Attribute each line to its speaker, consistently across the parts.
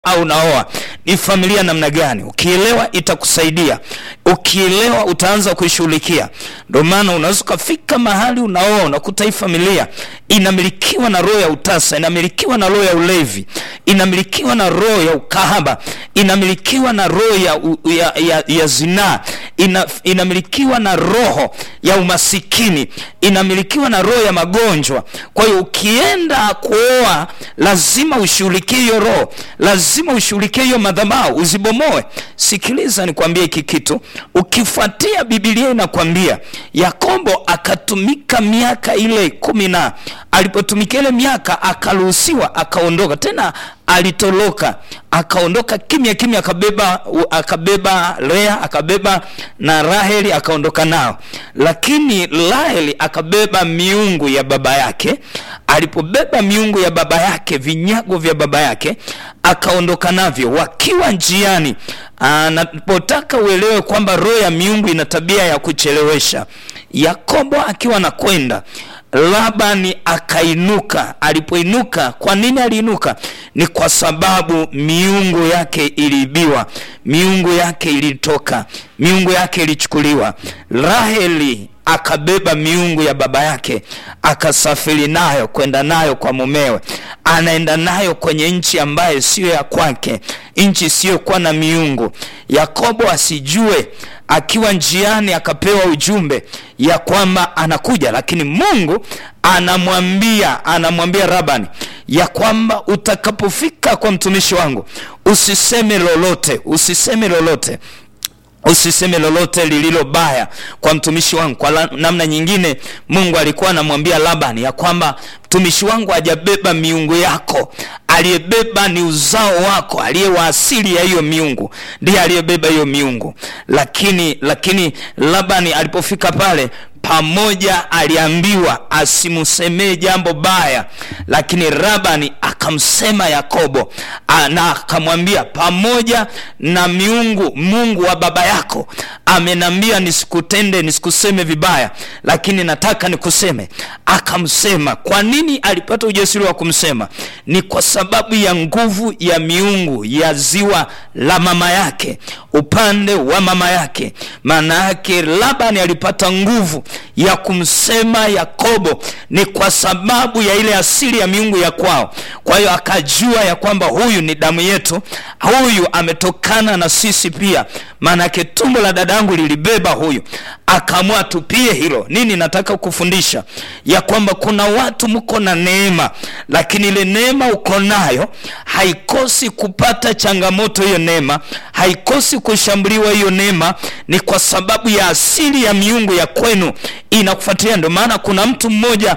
Speaker 1: au unaoa ni familia namna gani. Ukielewa itakusaidia, ukielewa utaanza kuishughulikia. Ndio maana unaweza ukafika mahali unaoa, unakuta hii familia inamilikiwa na roho ya utasa, inamilikiwa na roho ya ulevi, inamilikiwa na roho ya ukahaba, inamilikiwa na roho ya, u- ya, ya, ya zinaa, ina, inamilikiwa na roho ya umasikini, inamilikiwa na roho ya magonjwa. Kwa hiyo ukienda kuoa, lazima ushughulikie hiyo roho, lazima ushughulikie hiyo madhabahu, uzibomoe. Sikiliza nikwambie hiki kitu, ukifuatia Biblia inakwambia Yakobo akatumika miaka ile kumi na alipotumika ile miaka akaruhusiwa akaondoka tena alitoroka akaondoka kimya kimya, akabeba akabeba Lea akabeba na Raheli akaondoka nao, lakini Raheli akabeba miungu ya baba yake. Alipobeba miungu ya baba yake, vinyago vya baba yake, akaondoka navyo. Wakiwa njiani, anapotaka uelewe kwamba roho ya miungu ina tabia ya kuchelewesha. Yakobo akiwa anakwenda Labani akainuka. Alipoinuka, kwa nini aliinuka? Ni kwa sababu miungu yake iliibiwa, miungu yake ilitoka, miungu yake ilichukuliwa. Raheli akabeba miungu ya baba yake akasafiri nayo kwenda nayo kwa mumewe, anaenda nayo kwenye nchi ambayo siyo ya kwake, nchi isiyokuwa na miungu. Yakobo asijue akiwa njiani akapewa ujumbe ya kwamba anakuja, lakini Mungu anamwambia anamwambia Labani ya kwamba utakapofika kwa mtumishi wangu usiseme lolote, usiseme lolote usiseme lolote lililo baya kwa mtumishi wangu. Kwa la, namna nyingine Mungu alikuwa anamwambia Labani ya kwamba mtumishi wangu hajabeba miungu yako, aliyebeba ni uzao wako, aliye wa asili ya hiyo miungu ndiye aliyebeba hiyo miungu. Lakini lakini Labani alipofika pale pamoja aliambiwa asimsemee jambo baya, lakini Labani akamsema Yakobo a, na akamwambia pamoja na miungu Mungu wa baba yako amenambia nisikutende nisikuseme vibaya, lakini nataka nikuseme. Akamsema. Kwa nini alipata ujasiri wa kumsema? Ni kwa sababu ya nguvu ya miungu ya ziwa la mama yake, upande wa mama yake. Maana yake Labani alipata nguvu ya kumsema Yakobo ni kwa sababu ya ile asili ya miungu ya kwao. Kwa hiyo akajua ya kwamba huyu ni damu yetu, huyu ametokana na sisi pia, maanake tumbo la dadangu lilibeba huyu. Akaamua tupie hilo. Nini nataka kufundisha? Ya kwamba kuna watu mko na neema, lakini ile neema uko nayo haikosi kupata changamoto. Hiyo neema haikosi kushambuliwa. Hiyo neema ni kwa sababu ya asili ya miungu ya kwenu inakufuatilia. Ndio maana kuna mtu mmoja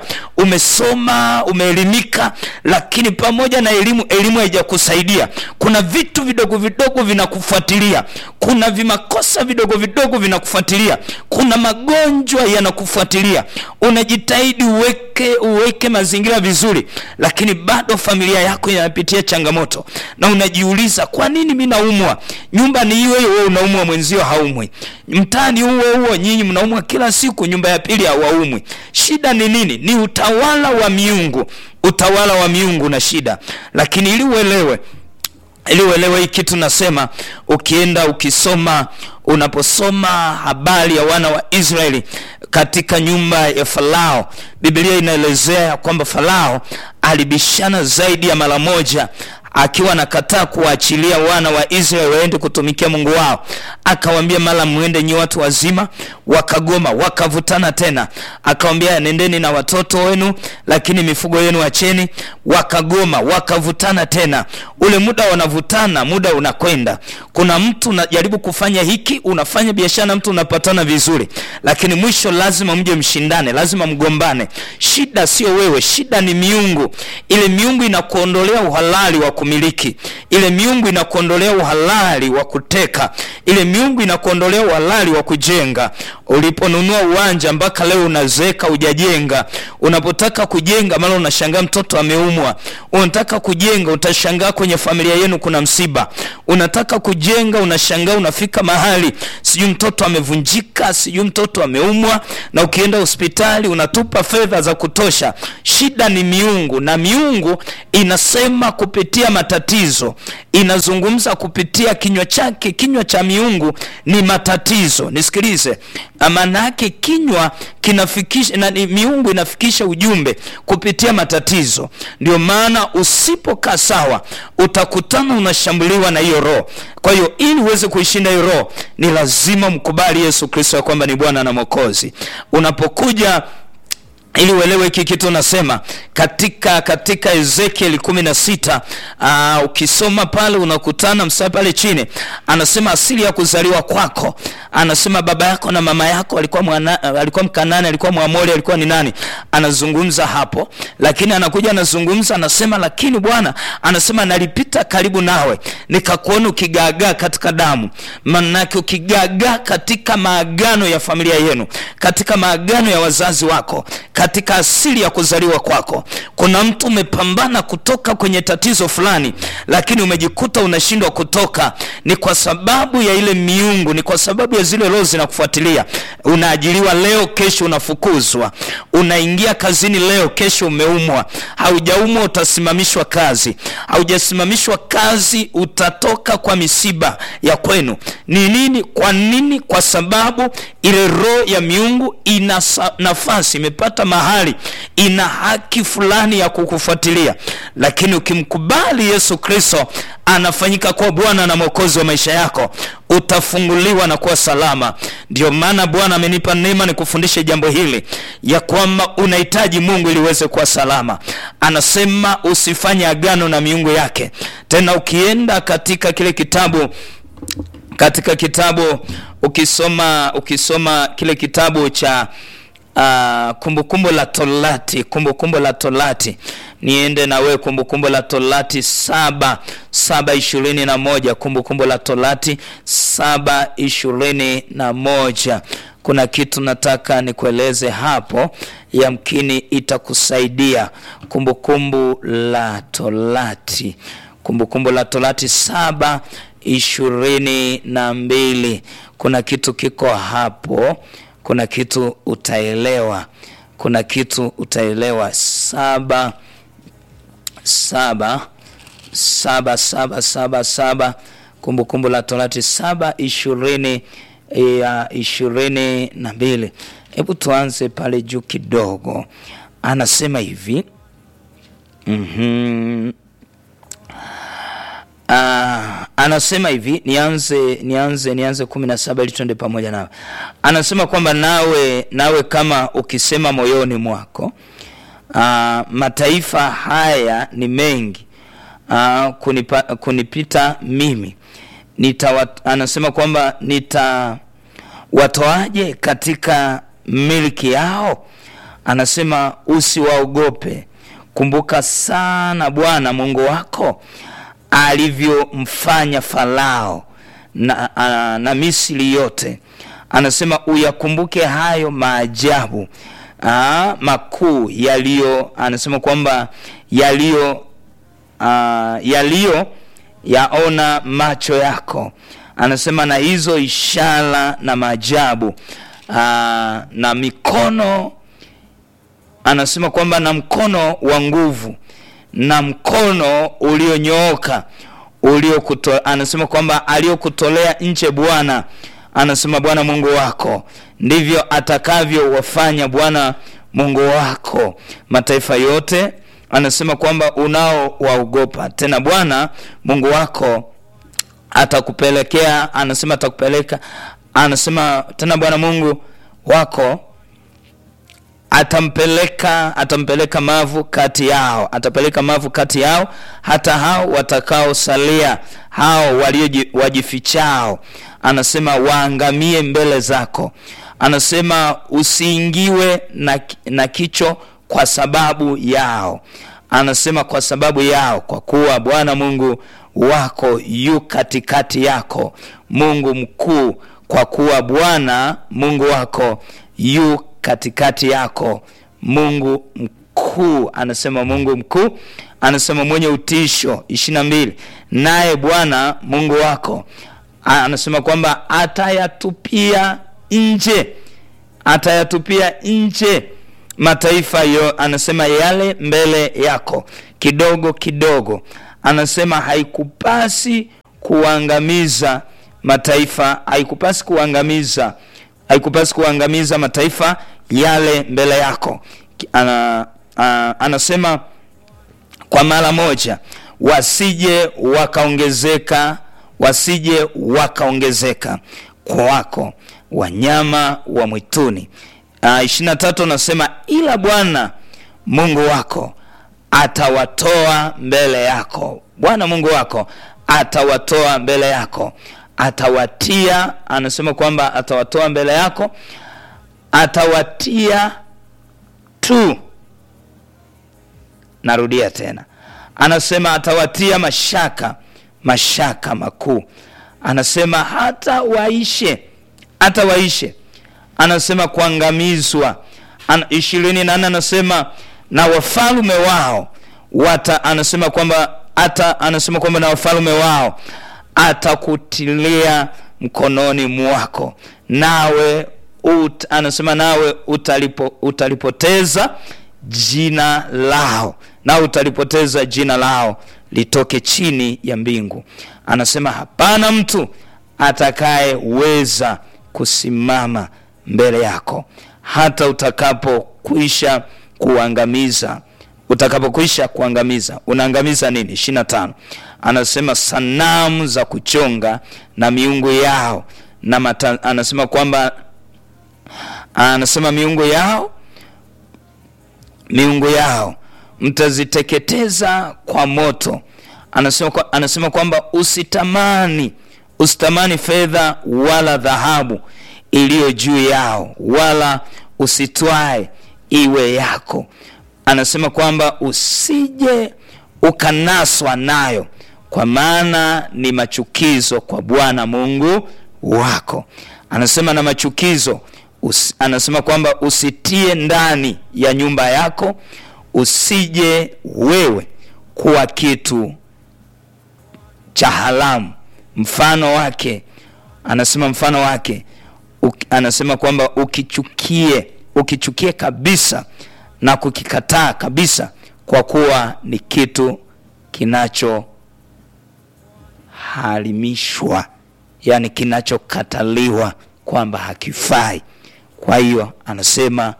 Speaker 1: umesoma, umeelimika, lakini pamoja na elimu, elimu haijakusaidia. Kuna vitu vidogo vidogo vinakufuatilia, kuna vimakosa vidogo vidogo vinakufuatilia, kuna magonjwa yanakufuatilia. Unajitahidi uweke uweke mazingira vizuri, lakini bado familia yako inapitia changamoto, na unajiuliza kwa nini mimi naumwa? Nyumba ni hiyo hiyo, wewe unaumwa, mwenzio haumwi. Mtaani huo huo, nyinyi mnaumwa kila siku, nyumba ya pili hawaumwi. Shida ni nini? Ni utawala wa miungu, utawala wa miungu na shida. Lakini ili uelewe ili uelewe hii kitu nasema, ukienda ukisoma, unaposoma habari ya wana wa Israeli katika nyumba ya Farao, Biblia inaelezea kwamba Farao alibishana zaidi ya mara moja akiwa anakataa kuwaachilia wana wa Israeli waende kutumikia Mungu wao. Akawambia mara mwende nyi watu wazima, wakagoma, wakavutana tena. Akawambia nendeni na watoto wenu, lakini mifugo yenu acheni. Wakagoma, wakavutana tena. Ule muda wanavutana, muda unakwenda. Kuna mtu unajaribu kufanya hiki, unafanya biashara na mtu unapatana vizuri, lakini mwisho lazima mje mshindane, lazima mgombane. Shida sio wewe, shida ni miungu. Ile miungu inakuondolea uhalali wa kumiliki. Ile miungu inakuondolea uhalali wa kuteka. Ile miungu inakuondolea uhalali wa kujenga. Uliponunua uwanja mpaka leo unazeeka hujajenga. Unapotaka kujenga, mara unashangaa mtoto ameumwa. Unataka kujenga, utashangaa kwenye familia yenu kuna msiba. Unataka kujenga, unashangaa unafika mahali sijui mtoto amevunjika, sijui mtoto ameumwa, na ukienda hospitali unatupa fedha za kutosha. Shida ni miungu, na miungu inasema kupitia matatizo inazungumza kupitia kinywa chake kinywa cha miungu ni matatizo nisikilize maana yake kinywa kinafikisha na, ni- miungu inafikisha ujumbe kupitia matatizo ndio maana usipokaa sawa utakutana unashambuliwa na hiyo roho kwa hiyo ili uweze kuishinda hiyo roho ni lazima mkubali yesu kristo ya kwamba ni bwana na mwokozi unapokuja ili uelewe hiki kitu nasema katika katika ezekieli kumi na sita uh, ukisoma pale unakutana msaa pale chini anasema asili ya kuzaliwa kwako anasema baba yako na mama yako alikuwa mwana, alikuwa mkanani alikuwa mwamori alikuwa ni nani anazungumza hapo lakini anakuja anazungumza anasema lakini bwana anasema nalipita karibu nawe nikakuona ukigaagaa katika damu manake ukigaagaa katika maagano ya familia yenu katika maagano ya wazazi wako katika asili ya kuzaliwa kwako kuna mtu umepambana kutoka kwenye tatizo fulani lakini umejikuta unashindwa kutoka ni kwa sababu ya ile miungu ni kwa sababu ya zile roho zinakufuatilia unaajiriwa leo kesho unafukuzwa unaingia kazini leo kesho umeumwa haujaumwa utasimamishwa kazi haujasimamishwa kazi utatoka kwa misiba ya kwenu ni nini kwa nini kwa sababu ile roho ya miungu ina sa- nafasi imepata mahali ina haki fulani ya kukufuatilia lakini ukimkubali yesu kristo anafanyika kuwa bwana na mwokozi wa maisha yako utafunguliwa na kuwa salama ndio maana bwana amenipa neema nikufundishe jambo hili ya kwamba unahitaji mungu ili uweze kuwa salama anasema usifanye agano na miungu yake tena ukienda katika kile kitabu katika kitabu ukisoma ukisoma kile kitabu cha uh, kumbukumbu la torati kumbukumbu la torati niende na wewe kumbukumbu la torati saba saba ishirini na moja kumbukumbu la torati saba ishirini na moja kuna kitu nataka nikueleze hapo yamkini itakusaidia kumbukumbu la torati kumbukumbu la torati saba ishirini na mbili kuna kitu kiko hapo kuna kitu utaelewa kuna kitu utaelewa saba saba saba saba saba saba kumbukumbu la torati saba ishirini ya ishirini na mbili hebu tuanze pale juu kidogo anasema hivi mm-hmm. Ah, anasema hivi nianze nianze nianze kumi na saba ili tuende pamoja nawe anasema kwamba nawe nawe kama ukisema moyoni mwako ah, mataifa haya ni mengi ah, kunipa, kunipita mimi nita anasema kwamba nitawatoaje katika milki yao anasema usiwaogope kumbuka sana bwana mungu wako alivyomfanya farao na, a, na misri yote anasema uyakumbuke hayo maajabu aa, makuu yaliyo anasema kwamba yaliyo aa, yaliyo yaona macho yako anasema na hizo ishara na maajabu aa, na mikono anasema kwamba na mkono wa nguvu na mkono ulionyooka uliokuto anasema kwamba aliyokutolea nche bwana anasema bwana mungu wako ndivyo atakavyowafanya bwana mungu wako mataifa yote anasema kwamba unaowaogopa tena bwana mungu wako atakupelekea anasema atakupeleka anasema tena bwana mungu wako atampeleka atampeleka mavu kati yao atapeleka mavu kati yao hata hao watakaosalia hao waliowajifichao anasema waangamie mbele zako anasema usiingiwe na, na kicho kwa sababu yao anasema kwa sababu yao kwa kuwa bwana mungu wako yu katikati yako mungu mkuu kwa kuwa bwana mungu wako yu katikati yako mungu mkuu anasema mungu mkuu anasema mwenye utisho ishiri na mbili naye bwana mungu wako anasema kwamba atayatupia nje atayatupia nje mataifa yo anasema yale mbele yako kidogo kidogo anasema haikupasi kuangamiza mataifa, haikupasi kuangamiza, haikupasi kuangamiza mataifa yale mbele yako. Ana, a, anasema kwa mara moja wasije wakaongezeka, wasije wakaongezeka kwako wanyama wa mwituni. ishirini na tatu anasema ila Bwana Mungu wako atawatoa mbele yako. Bwana Mungu wako atawatoa mbele yako, atawatia. Anasema kwamba atawatoa mbele yako, atawatia tu. Narudia tena, anasema atawatia mashaka, mashaka makuu. Anasema hata waishe, hata waishe. Anasema kuangamizwa. ishirini na nne anasema na wafalme wao wata, anasema kwamba hata anasema kwamba na wafalme wao atakutilia mkononi mwako, nawe ut, anasema nawe utalipo, utalipoteza jina lao, nawe utalipoteza jina lao litoke chini ya mbingu. Anasema hapana mtu atakayeweza kusimama mbele yako hata utakapokwisha kuangamiza utakapokwisha kuangamiza. Unaangamiza nini? ishirini na tano anasema sanamu za kuchonga na miungu yao na mata, anasema kwamba anasema miungu yao miungu yao mtaziteketeza kwa moto. Anasema, kwa, anasema kwamba usitamani usitamani fedha wala dhahabu iliyo juu yao, wala usitwae iwe yako. Anasema kwamba usije ukanaswa nayo, kwa maana ni machukizo kwa Bwana Mungu wako. Anasema na machukizo us, anasema kwamba usitie ndani ya nyumba yako, usije wewe kuwa kitu cha haramu. Mfano wake anasema mfano wake uki, anasema kwamba ukichukie ukichukie kabisa na kukikataa kabisa, kwa kuwa ni kitu kinachoharimishwa, yani kinachokataliwa kwamba hakifai. Kwa hiyo anasema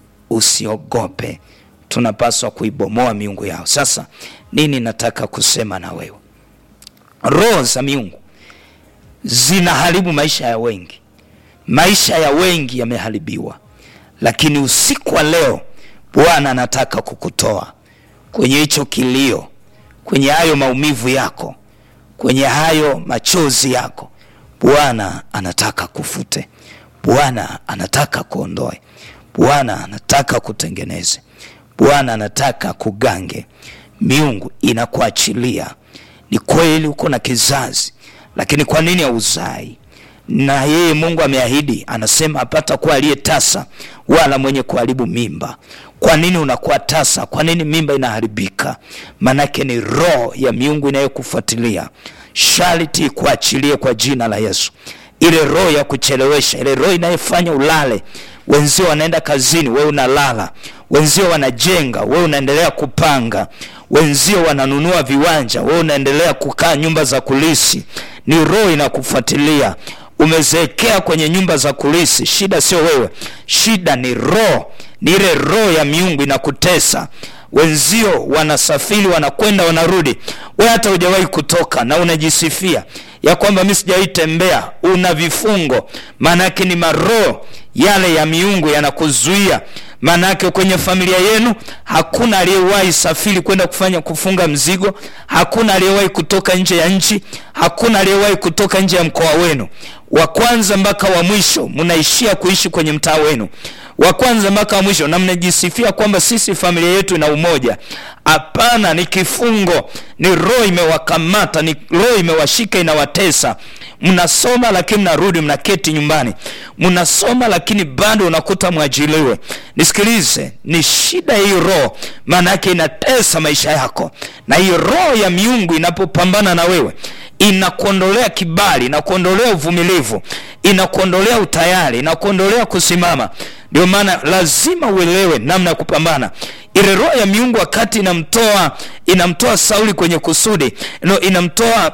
Speaker 1: usiogope, tunapaswa kuibomoa miungu yao. Sasa nini nataka kusema na wewe? Roho za miungu zinaharibu maisha ya wengi, maisha ya wengi yameharibiwa, lakini usiku wa leo Bwana anataka kukutoa kwenye hicho kilio, kwenye hayo maumivu yako, kwenye hayo machozi yako. Bwana anataka kufute, Bwana anataka kuondoe, Bwana anataka kutengeneze, Bwana anataka kugange. Miungu inakuachilia. Ni kweli uko na kizazi, lakini kwa nini hauzai? na yeye Mungu ameahidi, anasema hapata kuwa aliye tasa wala mwenye kuharibu mimba. Kwa nini unakuwa tasa? Kwa nini mimba inaharibika? Manake ni roho ya miungu inayokufuatilia. Sharti kuachilie kwa jina la Yesu, ile roho ya kuchelewesha, ile roho inayofanya ulale. Wenzio wanaenda kazini, wewe unalala. Wenzio wanajenga, wewe unaendelea kupanga. Wenzio wananunua viwanja, wewe unaendelea kukaa nyumba za kulisi. Ni roho inakufuatilia umezeekea kwenye nyumba za kulisi. Shida sio wewe, shida ni roho, ni ile roho ya miungu inakutesa. Wenzio wanasafiri wanakwenda wanarudi, wewe hata hujawahi kutoka na unajisifia ya kwamba mimi sijawahi tembea. Una vifungo, maanake ni maroho yale ya miungu yanakuzuia. Maanake kwenye familia yenu hakuna aliyewahi safiri kwenda kufanya kufunga mzigo, hakuna aliyewahi kutoka nje ya nchi, hakuna aliyewahi kutoka nje ya mkoa wenu. Wa kwanza mpaka wa mwisho mnaishia kuishi kwenye mtaa wenu, wa kwanza mpaka wa mwisho, na mnajisifia kwamba sisi familia yetu ina umoja. Hapana, ni kifungo, ni roho imewakamata, ni roho imewashika, inawatesa. mnasoma lakini mnarudi mnaketi nyumbani, mnasoma lakini bado unakuta mwajiliwe. Nisikilize, ni shida hiyo roho, maana yake inatesa maisha yako, na hiyo roho ya miungu inapopambana na wewe inakuondolea kibali, inakuondolea uvumilivu, inakuondolea utayari, inakuondolea kusimama. Ndio maana lazima uelewe namna ya kupambana. Ile roho ya miungu wakati inamtoa inamtoa Sauli kwenye kusudi no, inamtoa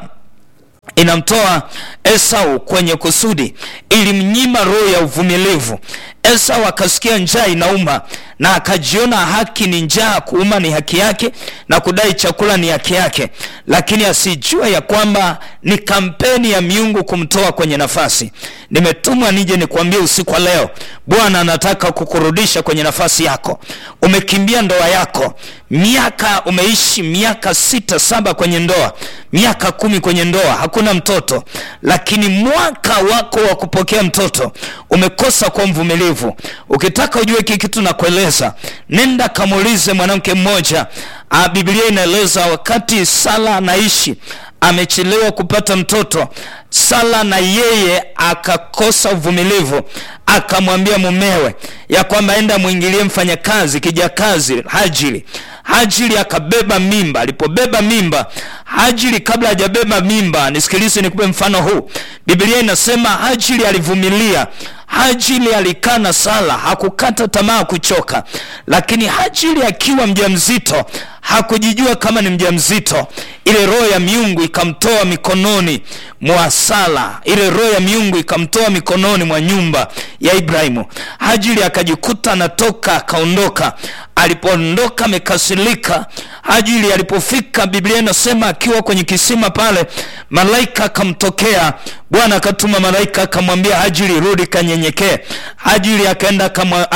Speaker 1: inamtoa Esau kwenye kusudi, ilimnyima roho ya uvumilivu. Esau akasikia njaa inauma na akajiona haki ni njaa, kuuma ni haki yake na kudai chakula ni haki yake, lakini asijua ya kwamba ni kampeni ya miungu kumtoa kwenye nafasi. Nimetumwa nije nikwambie usiku wa leo, Bwana anataka kukurudisha kwenye nafasi yako. Umekimbia ndoa yako, miaka umeishi miaka sita saba kwenye ndoa, miaka kumi kwenye ndoa, hakuna mtoto, lakini mwaka wako wa kupokea mtoto umekosa kwa mvumilivu. Ukitaka ujue hiki kitu nakueleza, nenda kamuulize mwanamke mmoja. A, Biblia inaeleza wakati Sara anaishi amechelewa kupata mtoto, Sara na yeye akakosa uvumilivu, akamwambia mumewe ya kwamba enda mwingilie mfanyakazi kijakazi Hajiri. Hajiri akabeba mimba. Alipobeba mimba, Hajiri kabla hajabeba mimba, nisikilize, nikupe mfano huu. Biblia inasema Hajiri alivumilia. Hajiri alikaa na Sara, hakukata tamaa, kuchoka. Lakini Hajiri akiwa mjamzito hakujijua kama ni mjamzito. Ile roho ya miungu ikamtoa mikononi mwa Sara, ile roho ya miungu ikamtoa mikononi mwa nyumba ya Ibrahimu. Hajiri akajikuta anatoka, akaondoka. Alipoondoka amekasirika. Hajiri alipofika, Biblia inasema akiwa kwenye kisima pale, malaika akamtokea. Bwana akatuma malaika akamwambia Hajiri, rudi kanyenyekee. Hajiri akaenda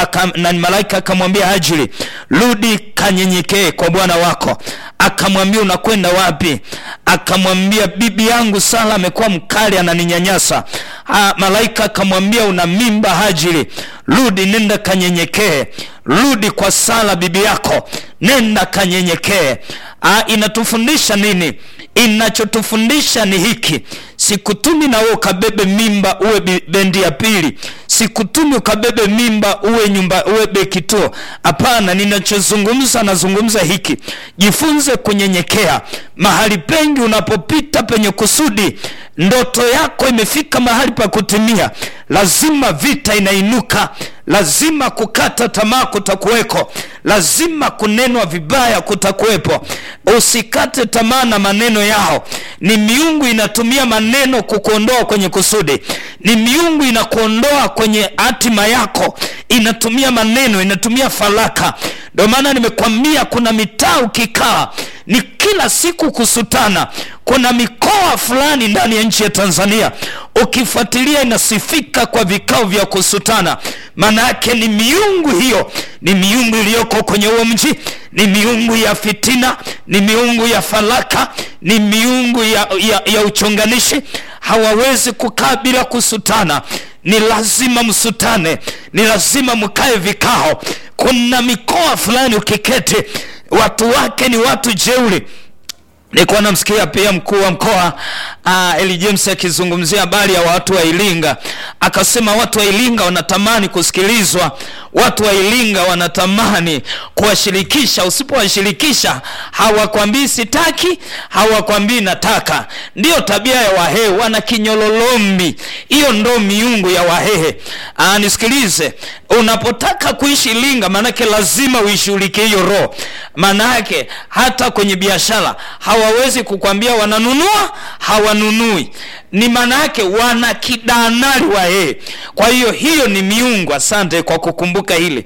Speaker 1: na malaika akamwambia Hajiri, rudi kanyenyekee kwa bwana wako. Akamwambia unakwenda wapi? Akamwambia bibi yangu Sara amekuwa mkali, ananinyanyasa. Ha, malaika akamwambia una mimba Hajiri, rudi, nenda kanyenyekee, rudi kwa Sara bibi yako, nenda kanyenyekee. Inatufundisha nini? Inachotufundisha ni hiki, sikutumi na wewe ukabebe mimba uwe bendi ya pili, sikutumi ukabebe mimba uwe nyumba uwe bekituo. Hapana, ninachozungumza nazungumza hiki, jifunze kunyenyekea. Mahali pengi unapopita penye kusudi, ndoto yako imefika mahali pa kutimia, lazima vita inainuka, lazima kukata tamaa kutakuweko, lazima kunenwa vibaya kutakuwepo. Usikate tamaa na maneno yao. Ni miungu inatumia maneno kukuondoa kwenye kusudi, ni miungu inakuondoa kwenye hatima yako, inatumia maneno, inatumia falaka. Ndio maana nimekwambia kuna mitaa ukikaa ni kila siku kusutana. Kuna mikoa fulani ndani ya nchi ya Tanzania ukifuatilia inasifika kwa vikao vya kusutana. Maana yake ni miungu hiyo, ni miungu iliyoko kwenye huo mji, ni miungu ya fitina, ni miungu ya falaka, ni miungu ya, ya, ya uchonganishi. Hawawezi kukaa bila kusutana, ni lazima msutane, ni lazima mkae vikao. Kuna mikoa fulani ukiketi, watu wake ni watu jeuri. Nilikuwa namsikia pia mkuu wa mkoa uh, Eli James akizungumzia habari ya watu wa Iringa, akasema watu wa Iringa wanatamani kusikilizwa, watu wa Iringa wanatamani kuwashirikisha. Usipowashirikisha hawakwambii sitaki, hawakwambii nataka. Ndiyo tabia ya Wahehe, wana kinyololombi. Hiyo ndo miungu ya Wahehe. Uh, nisikilize, unapotaka kuishi Iringa, maanake lazima uishughulikie hiyo roho. Maanake hata kwenye biashara hawawezi kukwambia wananunua hawanunui, ni maana yake wana kidanari wa yeye. Kwa hiyo hiyo ni miungu. Asante kwa kukumbuka hili.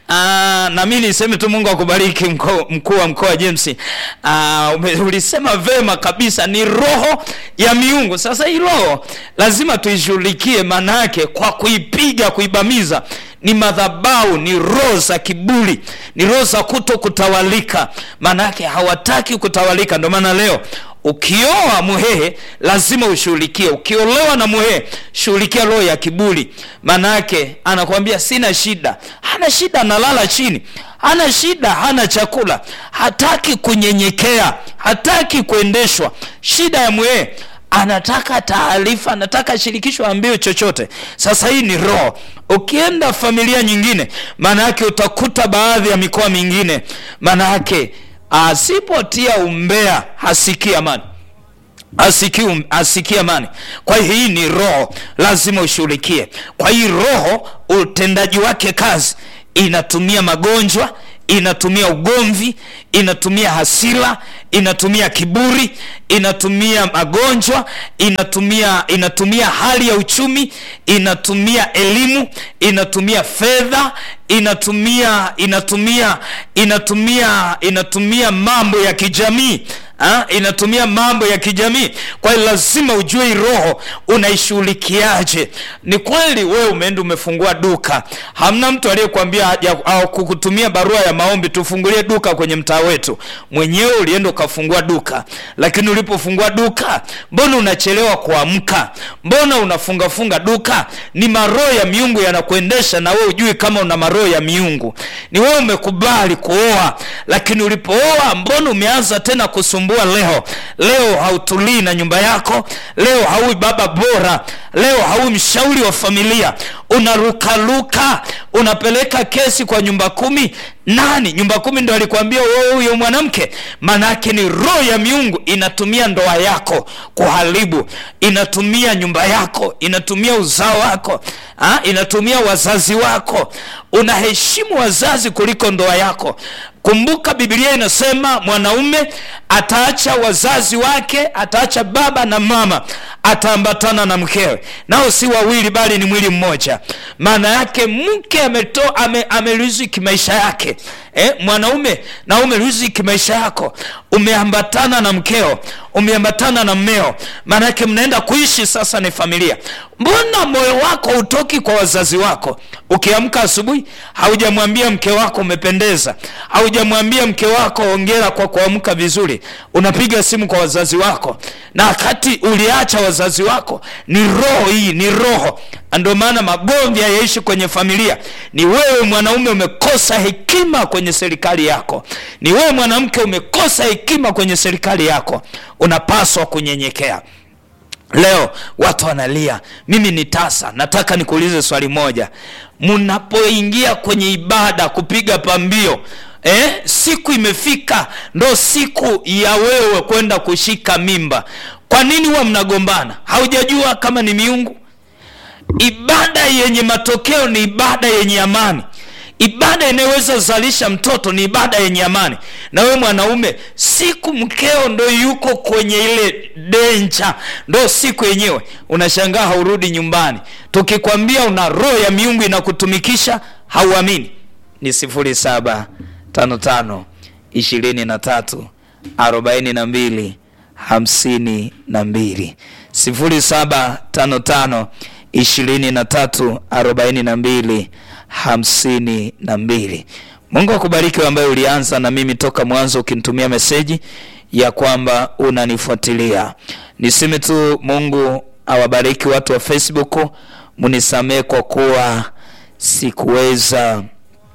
Speaker 1: Aa, na mimi niseme tu Mungu akubariki mkuu wa mkoa James. Aa, ulisema vema kabisa, ni roho ya miungu. Sasa hii roho lazima tuishughulikie, maana yake kwa kuipiga, kuibamiza ni madhabau, ni roho za kiburi, ni roho za kuto kutawalika. Maana yake hawataki kutawalika. Ndio maana leo ukioa muhehe lazima ushughulikie. Ukiolewa na muhehe, shughulikia roho ya kiburi. Maana yake anakuambia sina shida, hana shida, analala chini, hana shida, hana chakula, hataki kunyenyekea, hataki kuendeshwa. Shida ya muhehe anataka taarifa anataka shirikisho ambiwe chochote sasa hii ni roho ukienda familia nyingine maana yake utakuta baadhi ya mikoa mingine maana yake asipotia umbea hasikii amani asikii asiki amani kwa hiyo hii ni roho lazima ushughulikie kwa hii roho utendaji wake kazi inatumia magonjwa inatumia ugomvi inatumia hasira inatumia kiburi inatumia magonjwa inatumia inatumia hali ya uchumi inatumia elimu inatumia fedha inatumia inatumia inatumia inatumia mambo ya kijamii ha? inatumia mambo ya kijamii kwa hiyo lazima ujue hii roho unaishughulikiaje ni kweli wewe umeenda umefungua duka hamna mtu aliyekwambia au kukutumia barua ya maombi tufungulie duka kwenye mtaa wetu mwenyewe ulienda ukafungua duka lakini ulipofungua duka mbona unachelewa kuamka mbona unafungafunga duka ni maroho ya miungu yanakuendesha na wewe ujui kama una maroho ya miungu ni wewe umekubali kuoa lakini ulipooa mbona umeanza tena kusumbua leo leo hautulii na nyumba yako leo haui baba bora leo haui mshauri wa familia unarukaruka unapeleka kesi kwa nyumba kumi nani nyumba kumi ndo alikwambia wewe huyo mwanamke maanaake ni roho ya miungu inatumia ndoa yako kuharibu inatumia nyumba yako inatumia uzao wako ha? inatumia wazazi wako unaheshimu wazazi kuliko ndoa yako kumbuka bibilia inasema mwanaume ataacha wazazi wake ataacha baba na mama ataambatana na mkewe nao si wawili bali ni mwili mmoja maana yake mke ametoa ame, ameriziki maisha yake eh, mwanaume na umeriziki maisha yako umeambatana na mkeo umeambatana na mmeo maana yake mnaenda kuishi sasa ni familia mbona moyo wako utoki kwa wazazi wako ukiamka asubuhi haujamwambia mke wako umependeza haujamwambia mke wako ongera kwa kuamka vizuri unapiga simu kwa wazazi wako na wakati uliacha wazazi wako ni roho hii ni roho ndio maana magomvi hayaishi kwenye familia ni wewe mwanaume umekosa hekima kwenye serikali yako ni wewe mwanamke umekosa hekima kwenye serikali yako unapaswa kunyenyekea leo watu wanalia mimi ni tasa nataka nikuulize swali moja mnapoingia kwenye ibada kupiga pambio eh, siku imefika ndo siku ya wewe kwenda kushika mimba kwa nini huwa mnagombana haujajua kama ni miungu ibada yenye matokeo ni ibada yenye amani ibada inayoweza zalisha mtoto ni ibada yenye amani na wewe mwanaume siku mkeo ndo yuko kwenye ile denja ndo siku yenyewe unashangaa haurudi nyumbani tukikwambia una roho ya miungu inakutumikisha hauamini ni sifuri saba tano tano ishirini na tatu arobaini na mbili hamsini na mbili sifuri saba tano tano ishirini na tatu arobaini na mbili hamsini na mbili mungu akubariki ambaye ulianza na mimi toka mwanzo ukinitumia meseji ya kwamba unanifuatilia niseme tu mungu awabariki watu wa facebook munisamee kwa kuwa sikuweza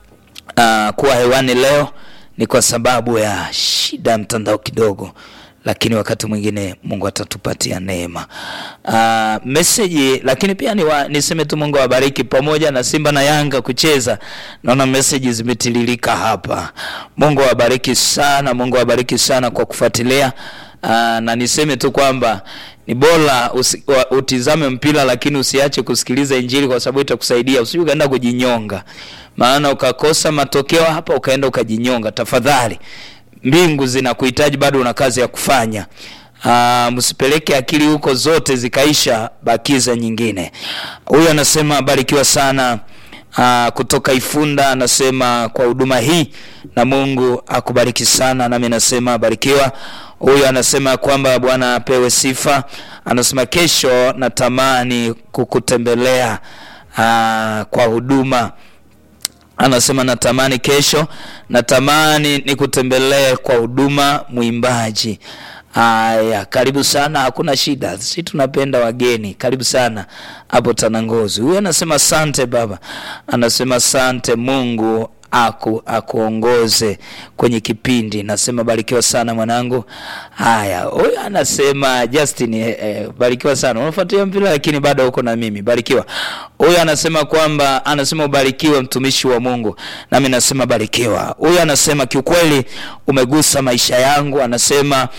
Speaker 1: uh, kuwa hewani leo ni kwa sababu ya shida ya mtandao kidogo lakini wakati mwingine mungu atatupatia neema uh, meseji lakini pia ni wa, niseme tu mungu awabariki pamoja na simba na yanga kucheza naona meseji zimetiririka hapa mungu awabariki sana mungu awabariki sana kwa kufuatilia uh, na niseme tu kwamba ni bora usi, wa, utizame mpira lakini usiache kusikiliza injili kwa sababu itakusaidia usije ukaenda kujinyonga maana ukakosa matokeo hapa ukaenda ukajinyonga tafadhali mbingu zinakuhitaji bado una kazi ya kufanya uh, msipeleke akili huko zote zikaisha bakiza nyingine huyu anasema barikiwa sana uh, kutoka ifunda anasema kwa huduma hii na mungu akubariki sana nami nasema barikiwa huyu anasema kwamba bwana apewe sifa anasema kesho natamani kukutembelea uh, kwa huduma anasema natamani kesho natamani nikutembelee kwa huduma mwimbaji Haya, karibu sana, hakuna shida, si tunapenda wageni. Karibu sana hapo Tanangozi. Huyu anasema asante baba, anasema asante Mungu aku akuongoze kwenye kipindi. Nasema barikiwa sana mwanangu. Haya, huyu anasema Justin, eh, eh, barikiwa sana, unafuatilia mpira lakini bado uko na mimi, barikiwa. Huyu anasema kwamba anasema ubarikiwe mtumishi wa Mungu, nami nasema barikiwa. Huyu anasema kiukweli umegusa maisha yangu, anasema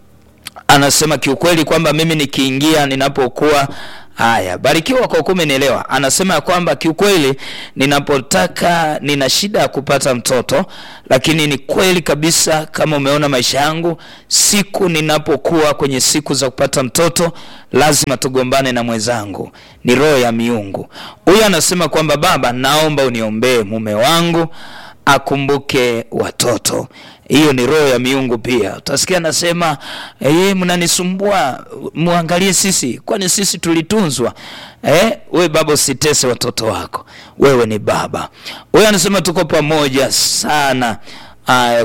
Speaker 1: anasema kiukweli kwamba mimi nikiingia ninapokuwa haya barikiwa kwa kuwa umenielewa. Anasema ya kwamba kiukweli ninapotaka nina shida ya kupata mtoto, lakini ni kweli kabisa, kama umeona maisha yangu, siku ninapokuwa kwenye siku za kupata mtoto lazima tugombane na mwenzangu, ni roho ya miungu. Huyu anasema kwamba baba, naomba uniombee mume wangu akumbuke watoto. Hiyo ni roho ya miungu pia. Utasikia anasema eh, mnanisumbua, muangalie sisi, kwani sisi tulitunzwa. Eh, we baba, usitese watoto wako, wewe ni baba. Huyo anasema tuko pamoja sana. Aya,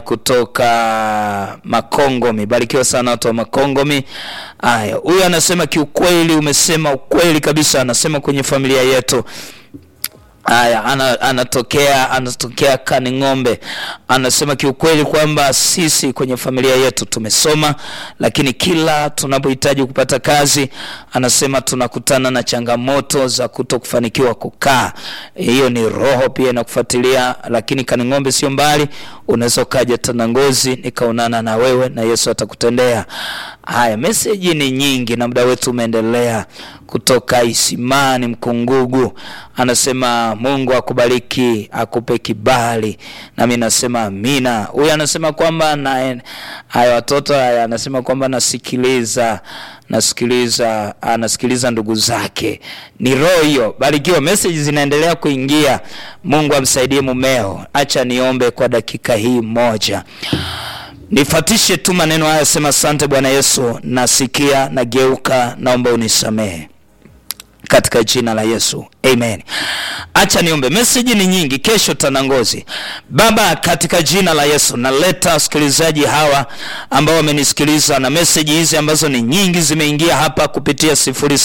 Speaker 1: kutoka Makongomi, barikiwa sana watu wa Makongomi. Aya, huyu anasema kiukweli, umesema ukweli kabisa. Anasema kwenye familia yetu Haya, ana, anatokea anatokea Kaning'ombe, anasema kiukweli kwamba sisi kwenye familia yetu tumesoma, lakini kila tunapohitaji kupata kazi, anasema tunakutana na changamoto za kuto kufanikiwa kukaa. Hiyo ni roho pia inakufuatilia, lakini Kaning'ombe sio mbali, unaweza ukaja Tanangozi nikaonana na wewe na Yesu atakutendea. Haya, meseji ni nyingi na muda wetu umeendelea. Kutoka Isimani Mkungugu anasema Mungu akubariki, akupe kibali, nami nasema amina. Huyu anasema kwamba na haya watoto haya, anasema kwamba nasikiliza nasikiliza anasikiliza ndugu zake. Ni roho hiyo. Barikiwa, message zinaendelea kuingia. Mungu amsaidie mumeo. Acha niombe kwa dakika hii moja. Nifatishe tu maneno haya, sema asante Bwana Yesu, nasikia, nageuka, naomba unisamehe katika jina la Yesu amen. Acha niombe. Meseji ni nyingi, kesho Tanangozi. Baba, katika jina la Yesu naleta wasikilizaji hawa ambao wamenisikiliza na meseji hizi ambazo ni nyingi zimeingia hapa kupitia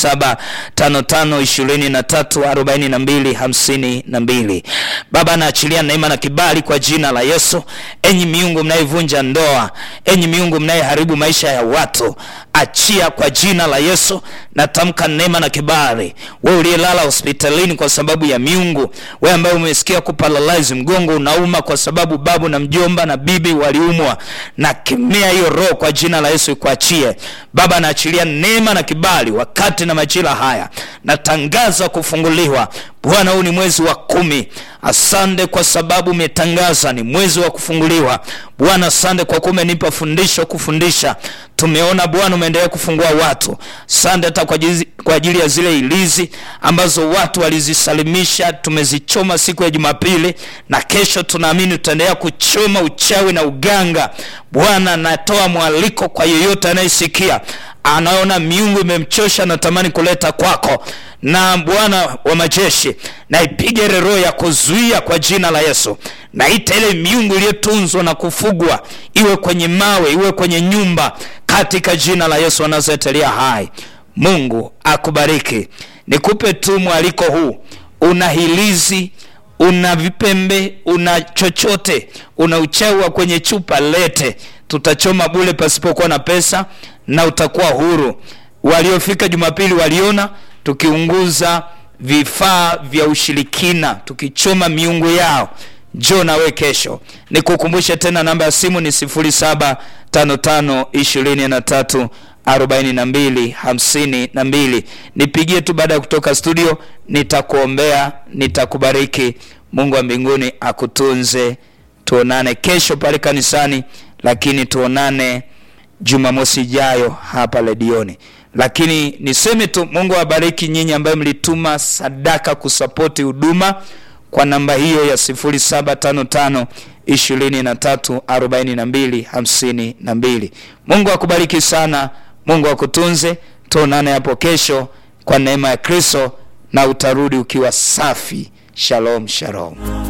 Speaker 1: 0755234252. Baba, naachilia neema na kibali kwa jina la Yesu. Enyi miungu mnayevunja ndoa, enyi miungu mnayeharibu maisha ya watu, achia kwa jina la Yesu. Natamka neema na kibali. Wewe uliyelala hospitalini kwa sababu ya miungu, wewe ambaye umesikia kuparalyze, mgongo unauma kwa sababu babu na mjomba na bibi waliumwa, na kemea hiyo roho kwa jina la Yesu ikuachie. Baba, naachilia neema na kibali wakati na majira haya, natangaza kufunguliwa. Bwana, huu ni mwezi wa kumi. Asante kwa sababu umetangaza ni mwezi wa kufunguliwa. Bwana, asante kwa kuwa umenipa fundisho kufundisha. Tumeona Bwana umeendelea kufungua watu. Asante hata kwa ajili, kwa ajili ya zile ilizi ambazo watu walizisalimisha, tumezichoma siku ya Jumapili na kesho tunaamini tutaendelea kuchoma uchawi na uganga. Bwana, natoa mwaliko kwa yeyote anayesikia anaona miungu imemchosha, natamani kuleta kwako na Bwana wa majeshi, naipiga ile roho ya kuzuia kwa jina la Yesu. Naita ile miungu iliyotunzwa na kufugwa, iwe kwenye mawe, iwe kwenye nyumba, katika jina la Yesu anazoetelea hai. Mungu akubariki. Nikupe tu mwaliko huu, una hilizi una vipembe, una chochote, una uchawi wa kwenye chupa, lete, tutachoma bule pasipokuwa na pesa na utakuwa huru. Waliofika Jumapili waliona tukiunguza vifaa vya ushirikina, tukichoma miungu yao. Njoo nawe kesho. Nikukumbushe tena namba ya simu ni 075523 arobaini na mbili hamsini na mbili. Nipigie tu baada ya kutoka studio, nitakuombea, nitakubariki. Mungu wa mbinguni akutunze. Tuonane kesho pale kanisani, lakini tuonane Jumamosi ijayo hapa redioni. Lakini niseme tu, Mungu awabariki nyinyi ambayo mlituma sadaka kusapoti huduma kwa namba hiyo ya 0755 23 42 52. Mungu akubariki sana. Mungu akutunze. Tuonane hapo kesho kwa neema ya Kristo, na utarudi ukiwa safi. Shalom, shalom.